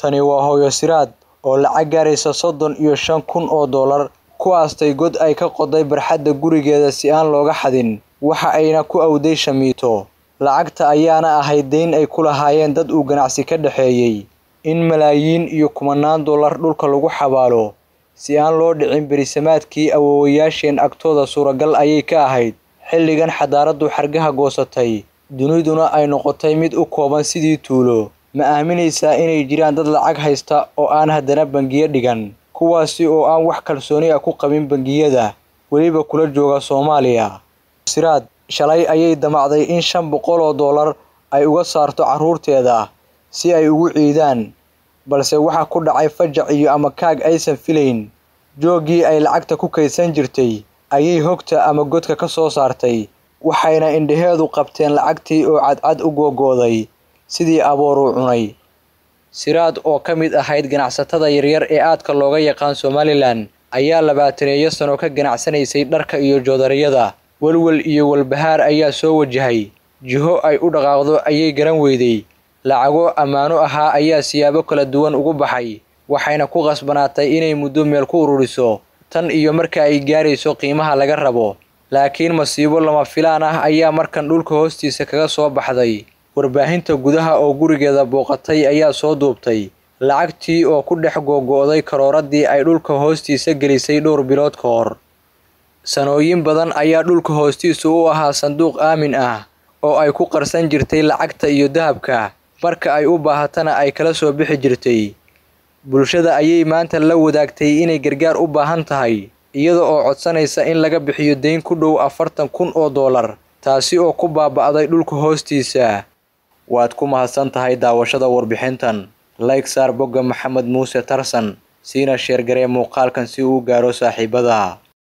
Tani waa hooyo Siraad oo lacag gaaraysa soddon iyo shan kun oo dollar ku aastay god ay ka qoday barxadda gurigeeda si aan looga xadin, waxa ayna ku awday shamiito. Lacagta ayaana ahayd deyn ay ku lahaayeen dad uu ganacsi ka dhexeeyay. In malaayiin iyo kumanaan dollar dhulka lagu xabaalo si aan loo dhicin berisamaadkii awoowayaasheen agtooda suuragal ayay ka ahayd. Xilligan xadaaradu xargaha goosatay, duniduna ay noqotay mid u kooban sidii tuulo. Ma aaminaysaa inay jiraan dad lacag haysta oo aan haddana bangiyo dhigan, kuwaasi oo aan wax kalsooni ah ku qabin bangiyada, weliba kula jooga Soomaaliya. Siraad shalay ayay damacday in shan boqol oo dollar ay uga saarto carruurteeda si ay ugu ciidaan, balse waxa ku dhacay fajac iyo amakaag aysan filayn. Jooggii ay lacagta ku kaydsan jirtay ayay hogta ama godka ka soo saartay, waxayna indhaheedu qabteen lacagtii oo cadcad u go'go'day sidii aboor u cunay. Siraad oo ka mid ahayd ganacsatada yaryar ee aadka looga yaqaan Somaliland ayaa labaataneeyo sano ka ganacsanaysay dharka iyo joodariyada. Walwal iyo walbahaar ayaa soo wajahay, jiho ay u dhaqaaqdo ayay garan weyday. Lacago ammaano ahaa ayaa siyaabo kala duwan ugu baxay, waxayna ku qasbanaatay inay muddo meel ku ururiso, tan iyo marka ay gaarayso qiimaha laga rabo. Laakiin masiibo lama filaan ah ayaa markan dhulka hoostiisa kaga soo baxday. Warbaahinta gudaha oo gurigeeda booqatay ayaa soo duubtay lacagtii oo ku dhex go'go'day karooradii ay dhulka hoostiisa gelisay dhowr bilood ka hor. Sanooyin badan ayaa dhulka hoostiisa u ahaa sanduuq aamin ah oo ay ku qarsan jirtay lacagta iyo dahabka, marka ay u baahatana ay kala soo bixi jirtay. Bulshada ayay maanta la wadaagtay inay gargaar u baahan tahay, iyada oo codsanaysa in laga bixiyo deyn ku dhow afartan kun oo dollar, taasi oo ku baaba'day dhulka hoostiisa. Waad ku mahadsan tahay daawashada warbixintan. Like saar bogga Maxamed Muuse Tarsan, siina sheer garee muuqaalkan si uu u gaaro saaxiibada.